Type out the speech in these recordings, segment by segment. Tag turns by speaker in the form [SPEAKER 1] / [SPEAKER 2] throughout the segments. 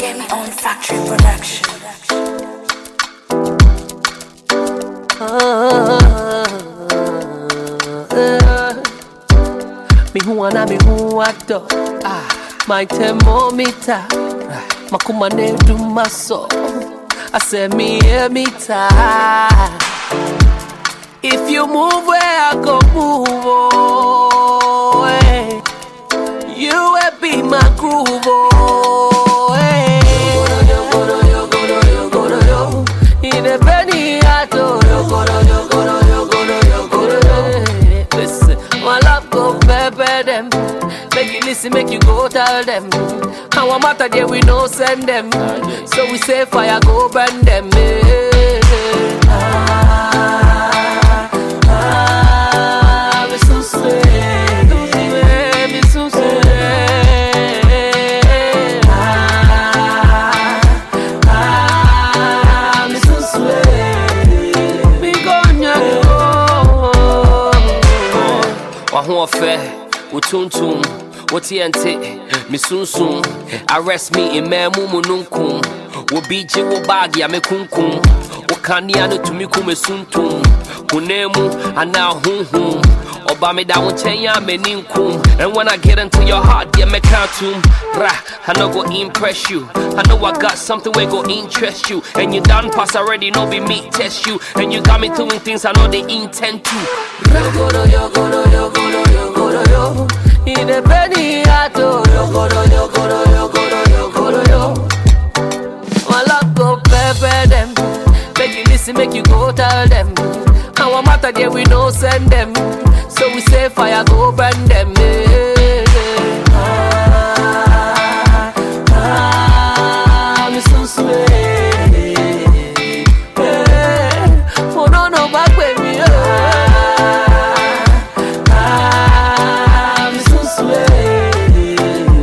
[SPEAKER 1] Game on Factory Production.
[SPEAKER 2] Me who wanna me who ato ah my thermometer makuma ne do my so I say me hear me ta if you move where I go move oh eh. you will be my groove oh eh. In a penny ato Listen, my love go pepper them Make you listen, make you go tell them How a matter there we no send them So we say fire go burn them eh. Ah, ah, me so sweet. Me so sweet. Ah, ah, me so sweet. Me go nyango.
[SPEAKER 3] wahoɔfɛ wo tuntum wo teɛnte me sunsum arrest me mmaamu mu nonkum wo bi gye wo baage a mekunkum wo kanea no tumi ku me suntum honam mu anaa honhom ɔba meda wo nkyɛn a m'ani nkum and when i get into your heart deɛ mɛka tom bra i no go impress you i know i got something wey go interest you and you done pass already no be me test you and you got me doing things i know they intend to
[SPEAKER 2] Yogodo, yogodo, yogodo, yogodo, yo. In a penny ato, yogodo, yogodo, yogodo, yogodo, yo. My love go pepper them. Make you listen, make you go tell them. How a matter there we no send them. So we say fire go burn them. eh. Ah, ah, me so sweet. Eh, oh no no back with me. Ah, me so sweet.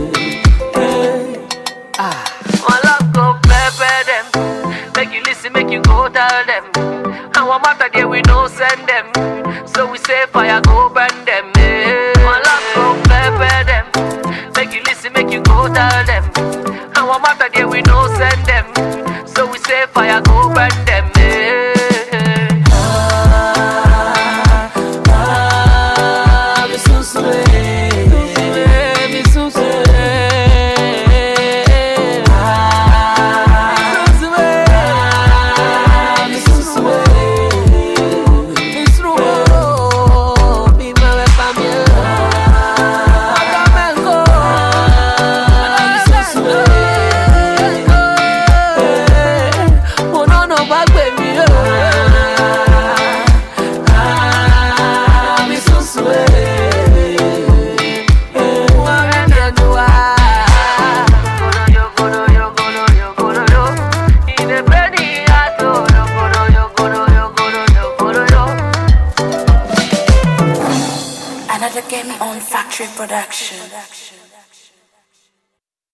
[SPEAKER 2] Eh, ah. My love go pepper them. Make you listen, make you go tell them. How a matter there we no send them. So we say fire go burn them. eh. My love go pepper them. Make you listen, make you go tell them. How a matter there we no send them. So we say fire go burn them. eh. Ah, ah, me so sweet. Me so sweet. Ah, me so sweet. Me so sweet. Me mueve pa' mí. Acamengo. Me so sweet. Oh, no, no, va a mí. Ah, me so sweet.
[SPEAKER 1] Another Game on Factory Production.